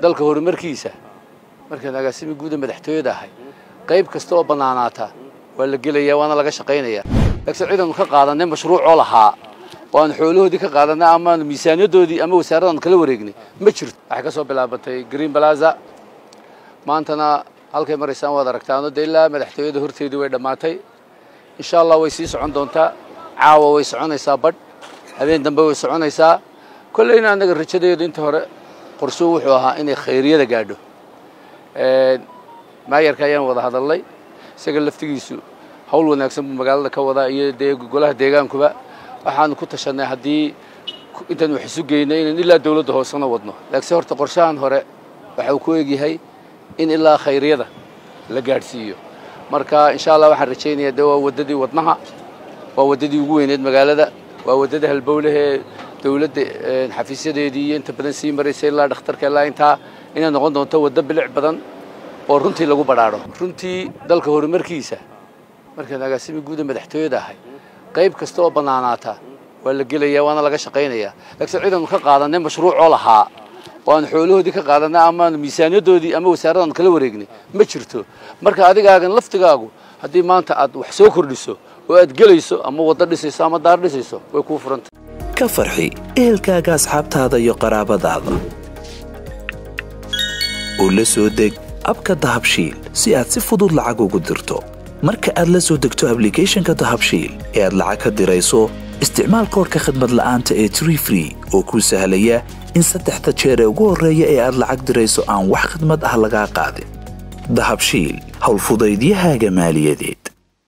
dalka horumarkiisa markaan agaasimi guuda madaxtooyada ahay qayb kasta oo bannaanaata waa la gelaya waana laga shaqaynaya laakiin ciidanu ka qaadanay mashruucoo lahaa oo aan xoolahoodii ka qaadanay ama miisaaniyadoodii ama wasaaradan kala wareegnay ma jirto waxay ka soo bilaabatay green plaza maantana halkay maraysaan waad aragtaano dee ilaa madaxtooyada horteedii way dhammaatay insha allah way sii socon doontaa caawa way soconaysaa badh habeen dambe way soconaysaa kolleyna annaga rajadeedu inta hore qorsuu wuxuu ahaa inay khayriyada gaadho maayarka ayaan wada hadalnay isaga laftigiisu hawl wanaagsan buu magaalada ka wadaa iyo dee golaha deegaankuba waxaanu ku tashanay haddii intaan wax isu geynay inaan ilaa dawladda hoosena wadno laakiinse horta qorshahan hore waxa uu ku egyahay in ilaa khayryada la gaadhsiiyo marka insha allah waxaan rajaynayaa de waa waddadii wadnaha waa waddadii ugu weyneed magaalada waa waddada halbowlehee dawladda xafiisyadeedii iyo inta badan sii maraysay ilaa dhakhtarka ilaa intaa inay noqon doonto waddo bilic badan oo runtii lagu badhaadho runtii dalka horumarkiisa markaan agaasimi guuda madaxtooyada ahay qayb kasta oo bannaanaata waa la gelaya waana laga shaqaynaya laakiin ciidanu ka qaadanay mashruucoo lahaa oo aan xoolahoodii ka qaadanay ama miisaaniyadoodii ama wasaaradan kala wareegnay ma jirto marka adigaagan laftigaagu haddii maanta aad wax soo kordhiso oo aad gelayso ama waddo dhisayso ama daar dhisayso way kuu furanta ka farxi ehelkaaga asxaabtaada iyo qaraabadaada oo la soo deg abka dahabshiil si aad si fudud lacag ugu dirto marka aad la soo degto ablicathonka dahabshiil ee aad lacag ka dirayso isticmaal koorka khadmad la'aanta ee tree free oo kuu sahlaya in saddexda jeer ee ugu horreeya ee aad lacag dirayso aan wax khidmad ah lagaa qaadin dahabshiil howlfudaydiyahaaga maaliyadeed